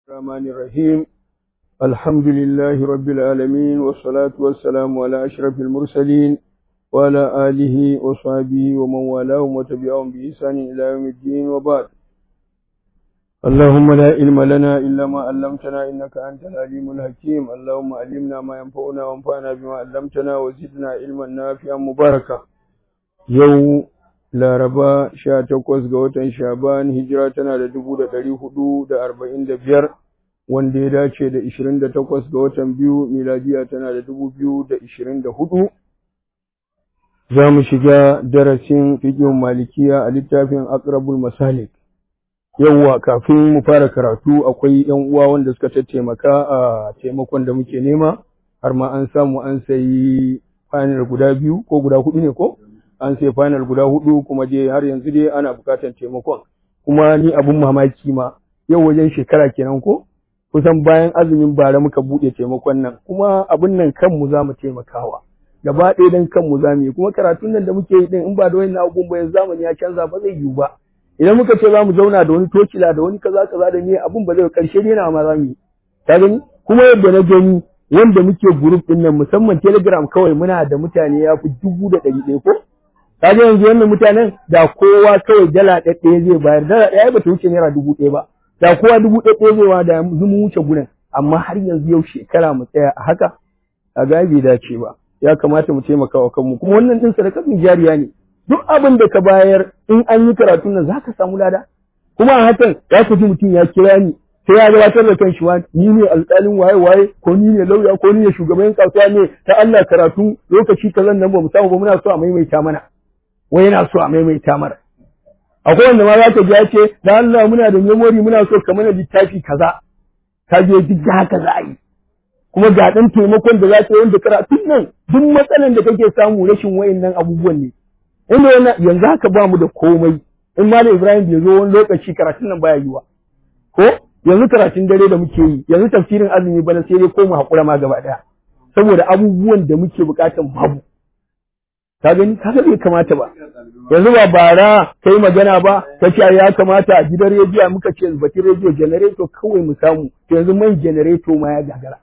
الرحمن الرحيم الحمد لله رب العالمين والصلاة والسلام على أشرف المرسلين وعلى آله وصحبه ومن والاهم وتبعهم بإحسان إلى يوم الدين وبعد اللهم لا علم لنا إلا ما علمتنا إنك أنت العليم الحكيم اللهم علمنا ما ينفعنا وانفعنا بما علمتنا وزدنا علما نافعا مباركا يوم Laraba sha takwas ga watan Shaban hijira tana da dubu da ɗari hudu da arba'in da biyar wanda ya dace da ishirin da takwas ga watan biyu miladiya tana da dubu biyu da ishirin da hudu. Za mu shiga darasin fiƙin malikiya a littafin Akrabul Masalik. Yawwa kafin mu fara karatu akwai ‘yan uwa wanda suka tattaimaka a taimakon da muke nema, har ma an samu an sayi fanil guda biyu ko guda hudu ne ko? an sai final guda hudu kuma dai har yanzu dai ana bukatar taimakon kuma ni abun mamaki ma yau wajen shekara kenan ko kusan bayan azumin bara muka bude taimakon nan kuma abun nan kanmu za mu taimakawa gaba ɗaya dan kanmu za mu yi kuma karatun nan da muke yi din in ba da wani abubuwan bayan zamani ya canza ba zai yiwu ba idan muka ce za mu zauna da wani tokila da wani kaza kaza da ne abun ba zai karshe ne na ma za mu yi ka gani kuma yadda na gani wanda muke group din nan musamman telegram kawai muna da mutane ya fi dubu da ɗari ɗaya ko kaga yanzu wannan mutanen da kowa kawai dala ɗaya zai bayar dala ɗaya ba ta wuce naira dubu ɗaya ba da kowa dubu ɗaya zai wa da mu wuce gurin amma har yanzu yau shekara mu tsaya a haka a ga bai dace ba ya kamata mu taimaka wa kanmu kuma wannan din sadakatun jariya ne duk abin da ka bayar in an yi karatun nan zaka samu lada kuma a hakan za ku ji mutum ya kira ni sai ya gabatar da kan shi wa ni ne alƙalin waye waye ko ni ne lauya ko ni ne shugaban kasuwa ne ta Allah karatu lokaci kazan nan ba mu samu ba muna so a maimaita mana wai yana so a maimaita mara akwai wanda ma za ka ji ya ce da Allah muna da memory muna so ka mana littafi kaza ka je duk da haka za a yi kuma ga ɗan taimakon da za ka yi wanda karatun nan duk matsalan da kake samu rashin wayannan abubuwan ne inda yana yanzu haka ba mu da komai in malam Ibrahim bai zo wani lokaci karatun nan baya yiwa ko yanzu karatun dare da muke yi yanzu tafsirin azumi bana sai dai ko mu haƙura ma gaba ɗaya saboda abubuwan da muke buƙatan babu ka gani kaga bai kamata ba yanzu ba bara kai magana ba ka ce ya kamata a gidan rediyo muka ce bakin rediyo janareto kawai mu samu to yanzu man janareto ma ya gagara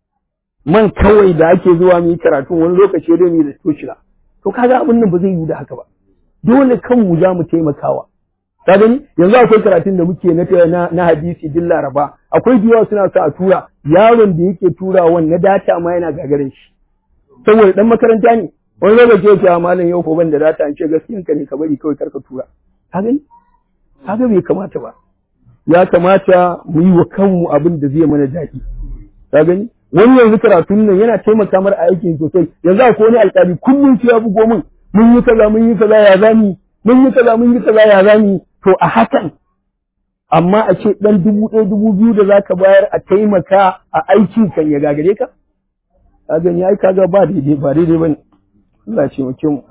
man kawai da ake zuwa mu yi karatu wani lokaci dai mu da toshila to kaga abin nan ba zai yi da haka ba dole kanmu za mu taimakawa ka gani yanzu akwai karatun da muke na na hadisi din laraba akwai diyawa suna sa a tura yaron da yake turawan na data ma yana gagarin shi saboda dan makaranta ne wani lokaci ya ce malam yau ko ban da data an ce gaskiyan ka ne ka bari kawai karka tura ka gani kaga bai kamata ba ya kamata mu yi wa kanmu abin da zai mana daɗi ka gani wani yanzu karatun nan yana taimaka mara aikin sosai yanzu akwai wani alƙali kullum sai ya bugo min mun yi kaza mun yi kaza ya zami mun yi kaza mun yi kaza ya zami to a hakan amma a ce dan dubu ɗaya dubu biyu da zaka bayar a taimaka a aikin kan ya gagare ka ka gani ai kaga ba daidai ba daidai bane Allah ce muke mu.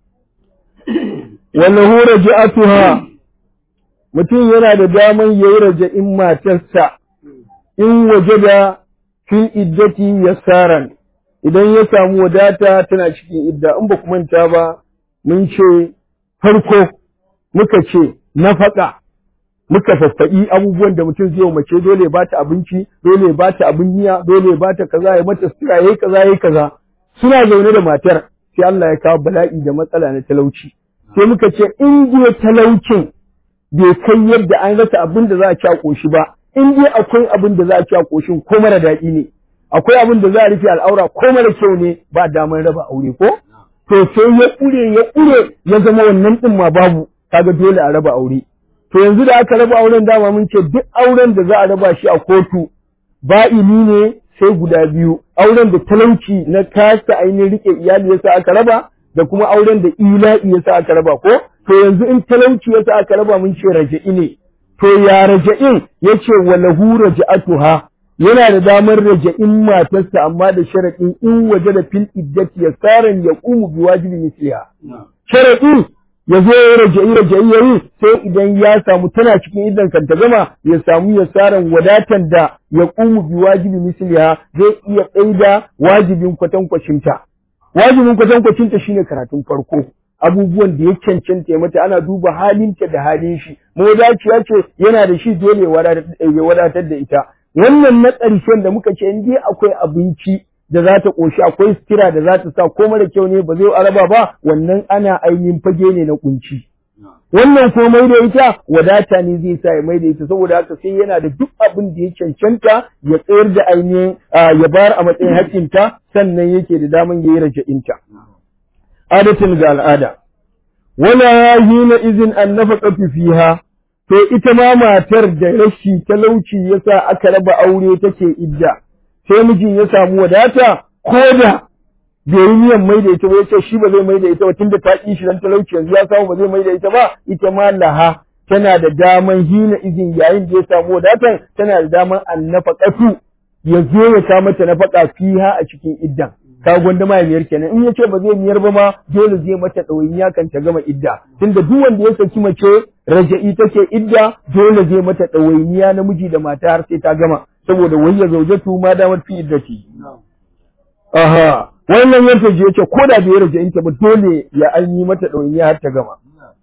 Wannan hura ji'atuha mutum yana da daman ya yi raja'in matarsa in waje da fil iddati yasaran idan ya samu wadata tana cikin idda in ba ku manta ba mun ce farko muka ce nafaka muka faffaɗi abubuwan da mutum zai mace dole ya bata abinci dole ya bata abin miya dole ya bata kaza ya mata sutura yayi kaza yayi kaza suna zaune da matar sai Allah ya kawo bala'i da matsala na talauci sai muka ce in dai talaucin bai kai yadda an rasa abin da za a ci a koshi ba in dai akwai abin da za a ci a koshin ko mara daɗi ne akwai abin da za a rufe al'aura ko mara kyau ne ba damar raba aure ko to sai ya ƙure ya ƙure ya zama wannan ɗin ma babu kaga dole a raba aure to yanzu da aka raba auren dama mun ce duk auren da za a raba shi a kotu ba'ini ne sai guda biyu auren da talauci na kasa ainihin rike iyali yasa aka raba da kuma auren da ila'i yasa aka raba ko to yanzu in talauci yasa aka raba mun ce raja'i ne to ya raja'in yace walahu raja'atuha yana da damar raja'in matarsa amma da sharaɗin in waje da fil iddati yasaran yaqumu bi wajibi misliha sharaɗin ya zo ya raja'i raja'i yayi sai idan ya samu tana cikin idan kan ta gama ya samu ya saran wadatan da ya qumu bi wajibi misliha zai iya tsaida wajibin kwatankwacinta wajibin kwatankwacinta shine karatun farko abubuwan da ya cancanta ya mata ana duba halinta da halin shi mawadaciya ce yana da shi dole ya wadatar da ita wannan na ƙarshen da muka ce in dai akwai abinci da za ta ƙoshi akwai sutura da za ta sa ko mara kyau ne ba zai araba ba wannan ana ainihin fage ne na kunci wannan ko mai da ita wadata ne zai sa ya mai da ita saboda haka sai yana da duk abin da ya cancanta ya tsayar da ainihin ya bayar a matsayin haƙƙinta sannan yake da daman ya yi raja'inta adatin ga al'ada wala hina izin an nafaka fiha to ita ma matar da rashi talauci yasa aka raba aure take idda sai mijin ya samu wadata ko da bai yi niyan mai da ita ba yace shi ba zai mai da ita ba tunda ta ki shi dan talauci yanzu ya samu ba zai mai da ita ba ita ma laha tana da daman hina izin yayin da ya samu wadatan tana da daman annafaqatu ya zo ya sa mata nafaka fiha a cikin iddan ka gwanda ma miyar kenan in yace ba zai miyar ba ma dole zai mata ɗawainiya kan ta gama idda tunda duk wanda ya saki mace raja'i take idda dole zai mata ɗawainiya namiji da mata har sai ta gama saboda wayya zaujatu ma damar fi iddati aha wannan yanta je yace ko da bai raja'in ta ba dole ya an yi mata ɗawainiya har ta gama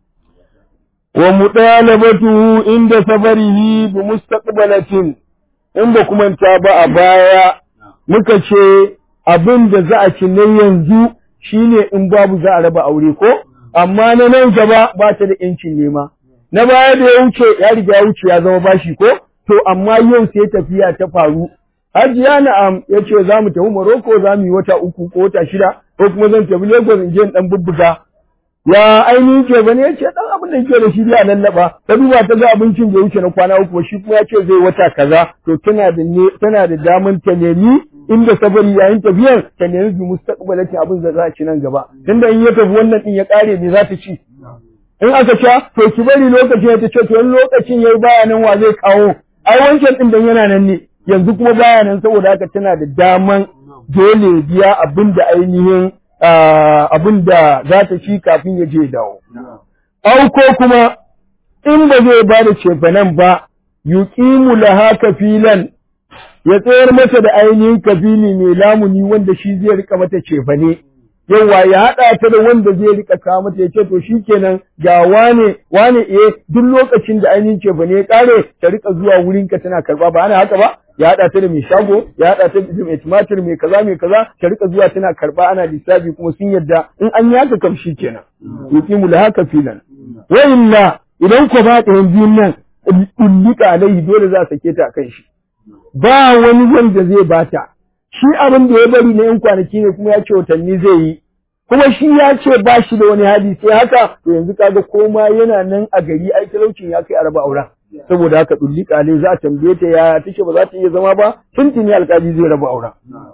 wa mudalabatu inda safarihi bi mustaqbalatin in ba kuma ta ba a baya muka ce abin da za a ci na yanzu shine in babu za a raba aure ko amma na nan gaba ba ta da yancin nema na baya da ya wuce ya riga ya wuce ya zama bashi ko to amma yau sai tafiya ta faru Hajiya na'am ya ce za mu tafi Morocco za mu yi wata uku ko wata shida ko kuma zan tafi Lagos in je in dan bubbuga ya ainihin ce bane ya ce dan abin da yake da shi ya lallaba ta duba ta ga abincin da ya wuce na kwana uku shi kuma ya ce zai wata kaza to tana da ne tana da daman ta nemi inda sabari yayin tafiyar ta nemi bi mustaqbalatin abin da za a ci nan gaba tunda in ya tafi wannan din ya kare me za ta ci in aka ca to ki bari lokacin ya ta ce to in lokacin yayi baya nan wa zai kawo ai wancan din dan yana nan ne yanzu kuma baya nan saboda haka tana da daman dole biya abin da ainihin abin da za ta ci kafin ya je dawo. Au ko kuma in ba zai ba da cefanen ba, yuqimu laha kafilan ya tsayar mata da ainihin kafili mai lamuni wanda shi zai rika mata cefane. Yawwa ya haɗa ta da wanda zai rika kawo mata ya ce to shi kenan ga wane wane eh duk lokacin da ainihin cefane ya ƙare ta rika zuwa wurinka tana karɓa ba ana haka ba ya haɗa ta da mai shago ya haɗa ta da mai tumatir mai kaza mai kaza ta rika zuwa tana karɓa ana lissafi kuma sun yadda in an yi haka kam shi kenan yuqimu laha kafilan wa illa idan ko ba ɗayan biyun nan ullika alaihi dole za a sake ta kan shi ba wani wanda zai bata shi abin da ya bari na yan kwanaki ne kuma ya ce watanni zai yi kuma shi ya ce ba shi da wani hali sai haka to yanzu kaga koma yana nan a gari ai talaucin ya kai araba auren saboda haka dulli kale za a tambaye ta yaya take ba za ta iya zama ba tuntuni alkali zai raba auren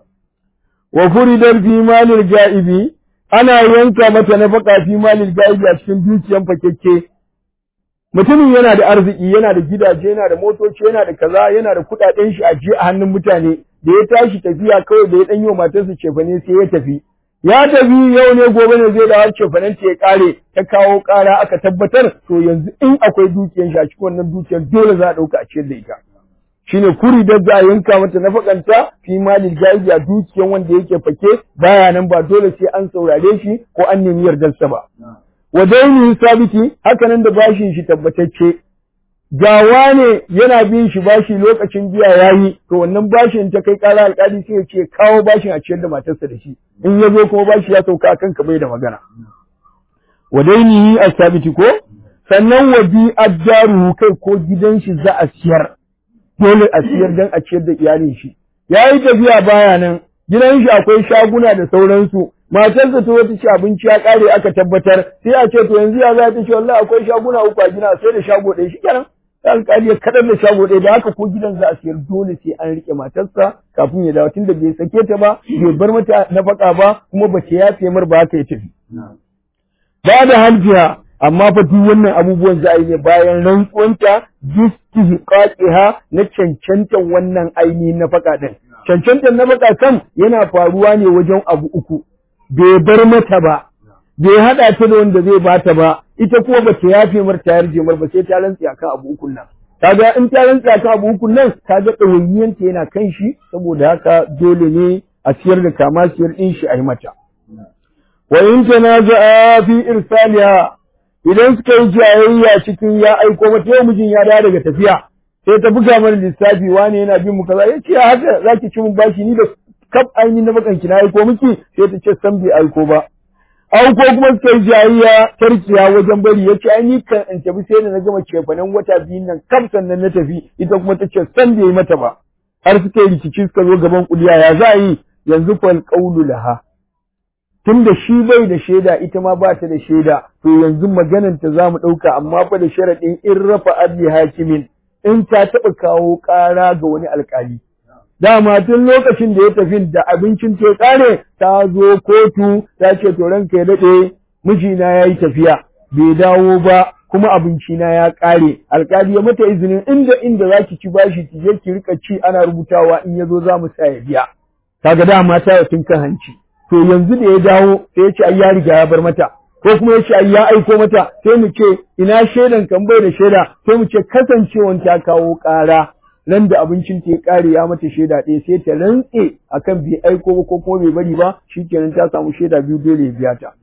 wa furidar fi malil ga'ibi ana yanka mata nafaka fi malil ga'ibi a cikin dukiyan fakekke mutumin yana da arziki yana da gidaje yana da motoci yana da kaza yana da kuɗaɗen shi a je a hannun mutane da ya tashi tafiya kawai da ya ɗan yi wa matarsa cefane sai ya tafi ya tafi yau ne gobe ne zai dawo cefanen ta ya kare ta kawo kara aka tabbatar to yanzu in akwai dukiyar shi a cikin wannan dukiyar dole za a ɗauka a ciyar da ita shine kuri da za a yanka mata nafakanta fi malil gaibi a dukiyar wanda yake fake baya nan ba dole sai an saurare shi ko an nemi yardarsa ba wa daini sabiti haka nan da bashin shi tabbatacce gawa ne yana bin shi bashi lokacin biya yayi to wannan bashin ta kai kara alkali sai ya ce kawo bashin a ciyar da matarsa da shi in ya zo kuma bashi ya sauka akan ka bai da magana wa dainihi asabiti ko sannan wa bi ajjaruhu kai ko gidan shi za a siyar dole a siyar dan a ciyar da iyalin shi yayi tafiya baya nan gidan shi akwai shaguna da sauransu matarsa ta wata ci abinci ya kare aka tabbatar sai a ce to yanzu ya za ta ce wallahi akwai shaguna uku a gina sai da shago ɗaya shikenan sai alƙali ya kadar da shago ɗaya da haka ko gidan za a siyar dole sai an rike matarsa kafin ya dawo tunda bai sake ta ba bai bar mata nafaka ba kuma ba ta yafe mar ba haka ya tafi ba da halfiya amma fa duk wannan abubuwan za a yi ne bayan rantsuwanta istihqaqiha na cancantan wannan ainihin nafaka din cancantan nafaka kan yana faruwa ne wajen abu uku bai bar mata ba bai hada ta da wanda zai bata ba ita kuma ba ta yafe mar ta yarje mar ba sai ta rantsi akan abu ukun nan kaga in ta rantsi akan abu ukun nan kaga ɗawainiyanta yana kan shi saboda haka dole ne a siyar da kama siyar din shi a yi mata wa in tanaza'a fi irsaliha idan suka yi jayayya cikin ya aiko mata yau mijin ya dawo daga tafiya sai ta buga mana lissafi wani yana bin mu kaza yace ya haka zaki ci mun bashi ni da kaf ainihin na bakan ki na aiko miki sai ta ce san bai aiko ba an ko kuma suka yi jayayya tarkiya wajen bari ya ce ai ni kan in tafi sai da na gama cefanen wata biyun nan kam sannan na tafi ita kuma ta ce san bai yi mata ba har suka yi rikici suka zo gaban kuliya ya za a yi yanzu fal qawlu laha tunda shi bai da shaida ita ma ba ta da shaida to yanzu maganan ta zamu dauka amma fa da sharadin in rafa adli hakimin in ta taba kawo ƙara ga wani alƙali dama tun lokacin da ya tafi da abincin ta kare ta zo kotu ta ce to ranka ya dade mijina yayi tafiya bai dawo ba kuma abinci na ya kare alkali ya mata izinin inda inda zaki ci bashi ki je ki rika ci ana rubutawa in yazo za mu sa ya biya kaga dama ta tun kan hanci to yanzu da ya dawo sai ya ce ai ya riga ya bar mata ko kuma ya ce ai ya aiko mata sai mu ce ina shaidan kan bai da shaida sai mu ce kasancewan ta kawo ƙara nan da abincin ta ya kare ya mata shaida ɗaya sai ta rantse akan bai aiko ba ko kuma bai bari ba shikenan ta samu shaida biyu dole ya biya ta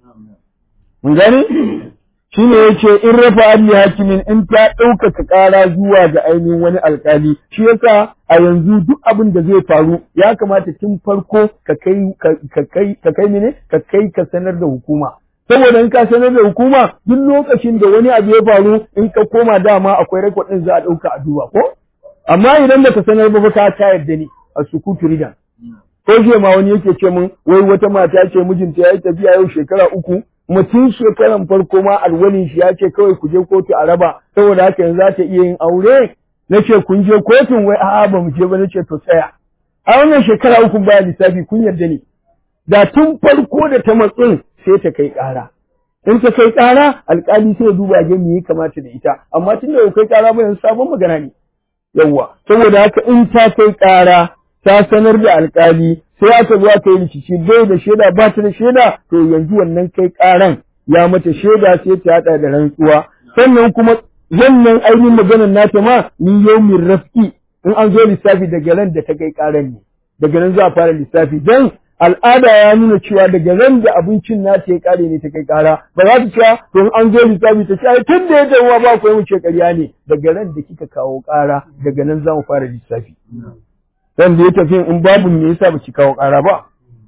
mun gane shine yace in rafa adli hakimin in ta ɗaukaka ƙara zuwa ga ainihin wani alƙali shi yasa a yanzu duk abin da zai faru ya kamata tun farko ka kai ka kai ka kai mene ka kai ka sanar da hukuma saboda in ka sanar da hukuma duk lokacin da wani abu ya faru in ka koma dama akwai rekod din za a ɗauka a duba ko amma idan baka sanar ba ka ta yarda ne a sukutu ridan ko je ma wani yake ce min wai wata mata ce mijinta ya yi tafiya yau shekara uku mutum shekaran farko ma alwalin shi ya ce kawai ku je kotu a raba saboda haka yanzu za ta iya yin aure na ce kun je kotun wai a'a ba mu je ba na ce to tsaya a wannan shekara uku baya lissafi kun yarda ne da tun farko da ta matsin sai ta kai ƙara in ta kai ƙara alƙali sai ya duba ga me ya kamata da ita amma tun da kai ƙara ba yanzu sabon magana ne yawwa saboda haka in ta kai ƙara ta sanar da alƙali sai aka zo aka yi rikici bai da shaida ba ta da shaida to yanzu wannan kai ƙaran ya mata shaida sai ta haɗa da rantsuwa sannan kuma wannan ainihin maganar nata ma ni yaumin raf'i in an zo lissafi daga ran da ta kai ƙaran ne daga nan za a fara lissafi dan al'ada ya nuna cewa daga ran da abincin nata ya kare ne ta kai ƙara ba za ta cewa to in an zo lissafi ta ce tun da ya dawo ba ku yi mu ce ƙarya ne daga ran da kika kawo ƙara daga nan za mu fara lissafi dan da ya tafi in babu me yasa baki kawo ƙara ba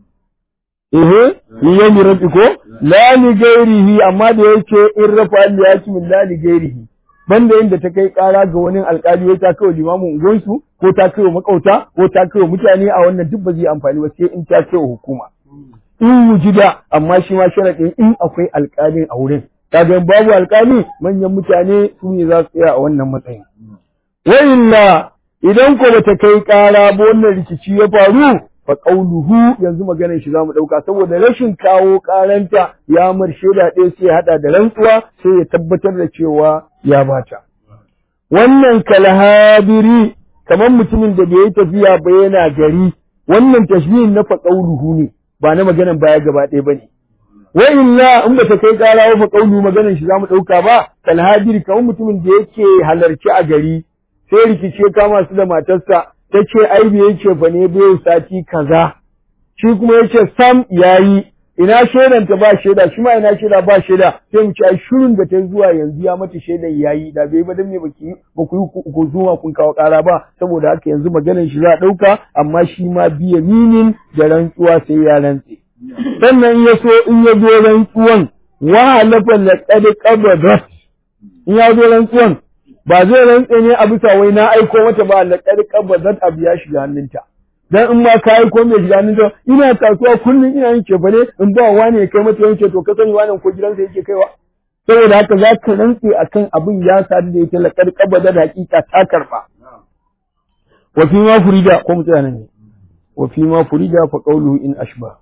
eh ni ya mi rabbi ko la li gairihi amma da yake in rafa al yakim la li gairihi banda yanda ta kai ƙara ga wani alƙali ya ta kai limamin ungonsu ko ta kai makauta ko ta kai mutane a wannan duk ba zai amfani ba sai in ta kai hukuma in wujida amma shi ma sharadin in akwai alƙalin a wurin kaga babu alƙali manyan mutane su ne za su tsaya a wannan matsayin wa illa idan ko bata kai ƙara ba wannan rikici ya faru fa qauluhu yanzu maganar shi zamu dauka saboda rashin kawo ƙaranta ya mar shaida ɗaya sai ya hada da rantsuwa sai ya tabbatar da cewa ya bata wannan kalhabiri kamar mutumin da bai yi tafiya ba yana gari wannan tashbihin na fa qauluhu ne ba na maganar baya gaba ɗaya bane wa illa in bata kai ƙara ba fa qaulu maganar shi zamu dauka ba kalhabiri kamar mutumin da yake halarci a gari sai rikice kama su da matarsa ta ce ai bai ce fa ne bai sati kaza shi kuma ya ce sam yayi ina shaidan ta ba shaida shi ma ina shaida ba shaida sai mu ce ai shirin da ta zuwa yanzu ya mata shaidan yayi da bai ba dan me baki ba ku yi ku zuwa kun kawo ƙara ba saboda haka yanzu maganar shi za a ɗauka amma shi ma biya minin da rantsuwa sai ya rantse sannan ya so in ya zo rantsuwan wa halafa laqad qabadat in ya zo rantsuwan ba zai rantse ne a bisa wai na aiko mata ba la karka ba zan abu ya shiga hannunta dan in ma ka aiko mai shiga hannunta ina kasuwa kullum ina yin cefa ne in ba wani ya kai mata yanke to ka sani wani ko gidansa yake kaiwa saboda haka za ka rantse akan abin ya sadu da ita la karka ba da hakika ta karba wa fi ma furida ko mutane ne wa fi ma furida fa qawluhu in ashba